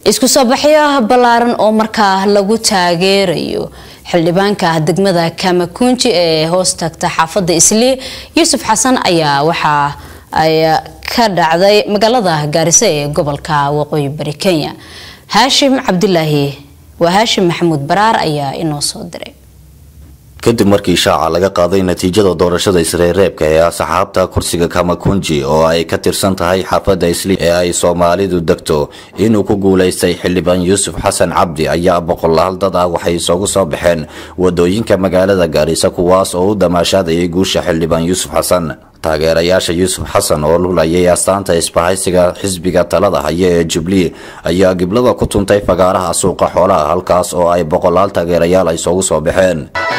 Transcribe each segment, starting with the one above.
isku soo baxyo ballaaran oo markaa lagu taageerayo xildhibaanka degmada kamakunji ee hoos tagta xaafadda islii yuusuf xasan ayaa waxaa ay ka dhacday magaalada gaariso ee gobolka waqooyi bari kenya haashim cabdilaahi waa haashim maxamuud baraar ayaa inoo soo diray kadib markii shaaca laga qaaday natiijada doorashada isreereebka ee asxaabta kursiga kamakunji oo ay ka tirsan tahay xaafadda isli ee ay soomaalidu degto inuu ku guulaystay xildhibaan yuusuf xasan cabdi ayaa boqolaal dad ah waxay isugu soo baxeen wadooyinka magaalada gaarisa kuwaas oo u damaashaadayay guusha xildhibaan yuusuf xasan taageerayaasha yuusuf xasan oo lulayay astaanta isbahaysiga xisbiga talada haya ee jubilee ayaa giblada ku tuntay fagaaraha suuqa xoolaha halkaas oo ay boqolaal taageerayaal ay isugu soo baxeen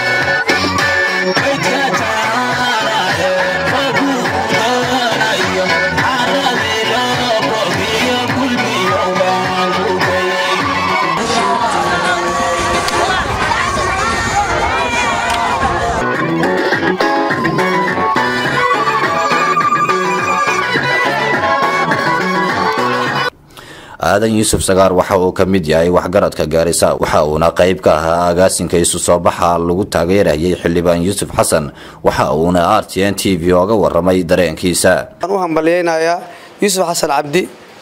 aadan yuusuf sagaar waxa uu ka mid yahay waxgaradka gaarisa waxa uuna qayb ka ahaa agaasinka isu soo baxa lagu taageerayay xildhibaan yuusuf xasan waxa uuna r t n t v oga waramay dareenkiisa waxaan u hambalyaynayaa yuusuf xasan cabdi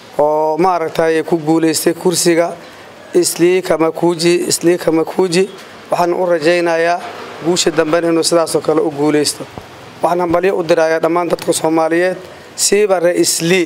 oo maaragtay ku guulaystay kursiga islii kamakuuji islii kamakuuji waxaan u rajaynayaa guusha dambena inuu sidaasoo kale u guulaysto waxaan hambalyo u dirayaa dhammaan dadka soomaaliyeed siiba ree islii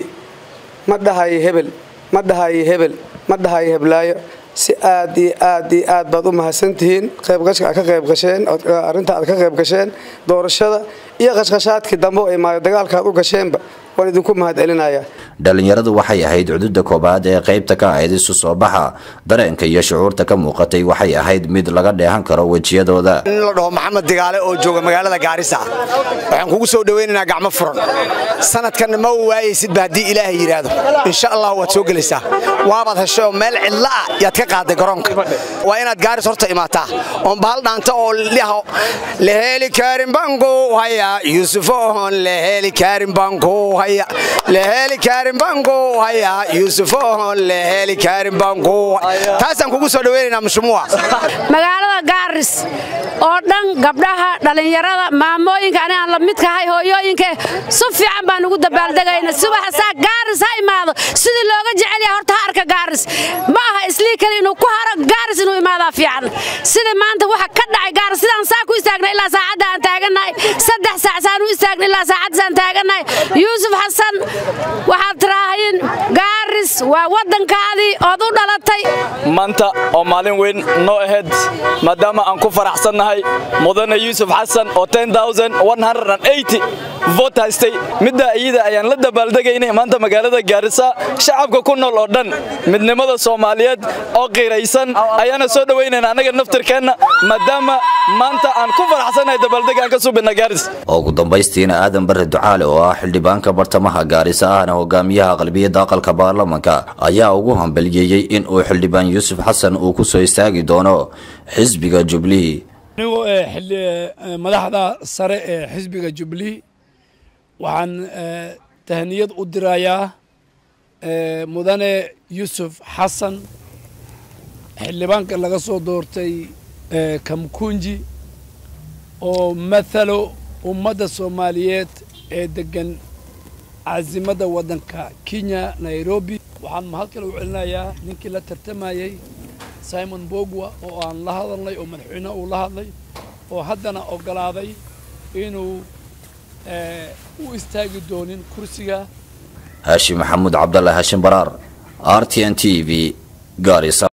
ma dhahayo hebel ma dhahayo hebel ma dhahayo heblaayo si aad iyo aad iyo aad baad u mahadsantihiin qaybgashka aad ka qayb gasheen arrinta aad ka qayb gasheen doorashada iyo qashqashaadkii dambe oo imaayo dagaalka aad u gasheenba waan idinku mahad celinayaa dhalinyaradu waxay ahayd cududa koobaad ee qaybta ka ahayd isu soo baxa dareenka iyo shucuurta ka muuqatay waxay ahayd mid laga dheehan karo wejiyadooda in la dhaho maxamed digaale oo jooga magaalada gaarisa waxaan kugu soo dhawaynaynaa gacmo furan sanadkanna ma waayaysidba haddii ilaahay yidhaahdo insha allah waad soo gelaysaa waabaad heshay oo meel cidla ah yaad ka qaaday garoonka waa inaad gaaris horta imaataa oon bahal dhaanta oo liho laheli kaarin banku haya yuusuf oon laheli kaarin banku haya laheli kaarin banku haya yuusuf oon laheli kaarin banku taasaan kugu soo dhawaynaynaa mushumuwa magaalada gaaris oo dhan gabdhaha dhallinyarada maamooyinka ani aan la midkahay hooyooyinka si fiican baan ugu dabaaldegayna subaxasaa gaaris ha imaado sidii looga jecel yahay horta ha arka gaaris ma aha islii kale inuu ku haro gaaris inuu imaadaa fiican sida maanta waxa ka dhacay gaaris sidaan saa ku istaagna ilaa saacadda aan taagannahay saddex saac saan u istaagna ilaa saacaddaasaan taagannahay yuusuf xasan waxaad tiraahayin gaaris waa waddankaadii ood u dhalatay maanta oo maalin weyn noo ahayd maadaama aan ku faraxsannahay mudane yuusuf xasan oo voot haystay middaa iyada ayaan la dabaaldegaynay maanta magaalada gaarisa shacabka ku nool oo dhan midnimada soomaaliyeed oo qiiraysan ayaana soo dhowaynayna annaga naftirkeenna maadaama maanta aan ku faraxsannahay dabaaldeg aan ka subina gaaris ugu dambaystiina aadan bare ducaale oo ah xildhibaanka bartamaha gaarisa ahna hogaamiyaha aqlabiyadda aqalka baarlamanka ayaa ugu hambaliyeeyey in uu xildhibaan yuusuf xasan uu ku soo istaagi doono xisbiga jubilee anigoo madaxda sare ee xisbiga jubilee waxaan tahniyad u dirayaa mudane yuusuf xasan xildhibaanka laga soo doortay kamkunji oo mathalo ummadda soomaaliyeed ee degan casimadda waddanka kenya nairobi waxaan mahad kale u celinayaa ninkii la tartamayey simon bogwa oo aan la hadalnay oo madaxweyne uu la hadlay oo haddana oggolaaday inuu u istaagi doonin kursiga haashim maxamuud cabdalla haashim baraar r t n t v gaarisa